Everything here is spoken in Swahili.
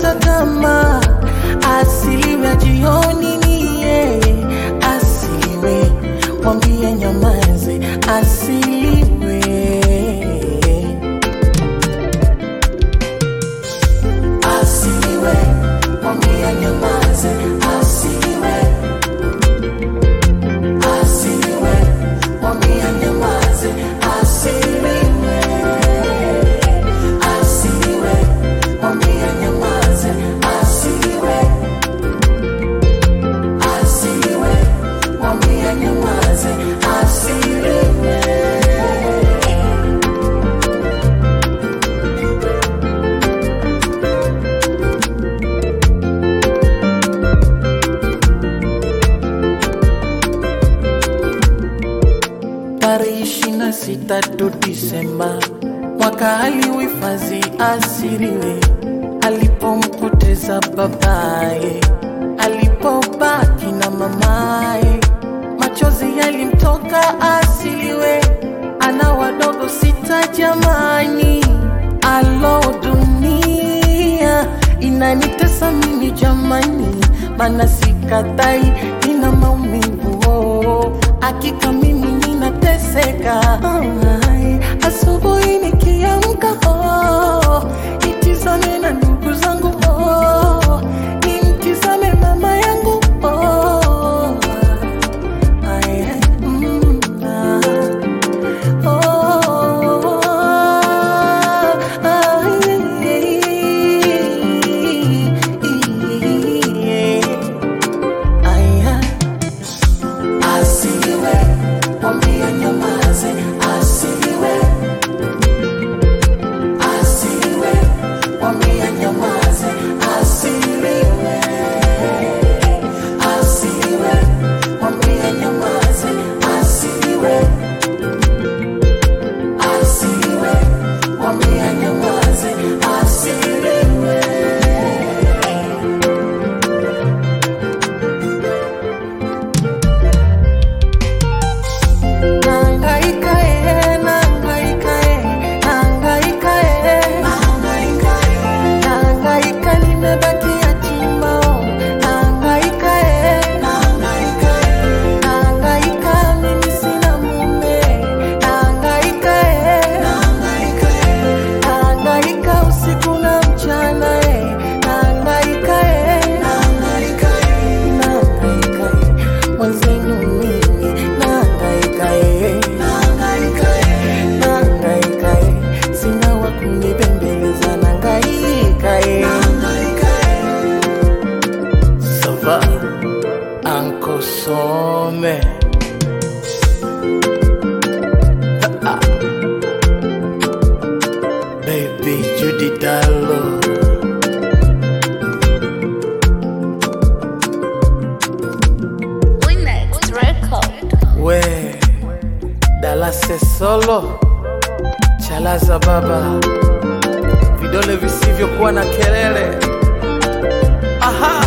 kata tamaa, asiliwe jioni ni yeye, asiliwe mwambie nyamaze, asiliwe asiliwe mwambie nyamaze, asiliwe asiliwe mwambie nyamaze, asiliwe asiliwe mwambie nyamaze, asiliwe asiliwe mwambie nyamaze, asiliwe tarehe ishirini na sita tu Disemba mwaka aliuhifadhi asiriwe, alipompoteza babaye, alipobaki na mamaye, machozi yalimtoka asiliwe, ana wadogo sita jamani, alo dunia inanitesa mimi jamani, mana sikatai, ina maumivu oh. Hakika mimi ninateseka Ai, asubuhi nikiamka oh, nitizame na ndugu zangu oh, nimtizame mama yangu oh, ai, mm, ah. Oh, aya, asiliwe, mwambie nyamaze, asiliwe, asiliwe, mwambie nyamaze, asiliwe, asiliwe, mwambie nyamaze, asiliwe asiliwe, mwambie nyamaze, asiliwe. Nahangaika eh, nahangaika eh, nahangaika eh, nahangaika nimebaki yatima oh, nahangaika eh, nahangaika mimi sina mume, nahangaika eh, nahangaika usiku na mchana eh, nahangaika eh, nahangaika eh, mwenzenu mimi nahangaika eh, nahangaika eh, sina wa kunibembeleza nahangaika eh, Sava Uncle Some Ah. Baby Judy Dallo Winex Record. we Dalase Solo Chalaza baba vidole visivyokuwa na kelele aha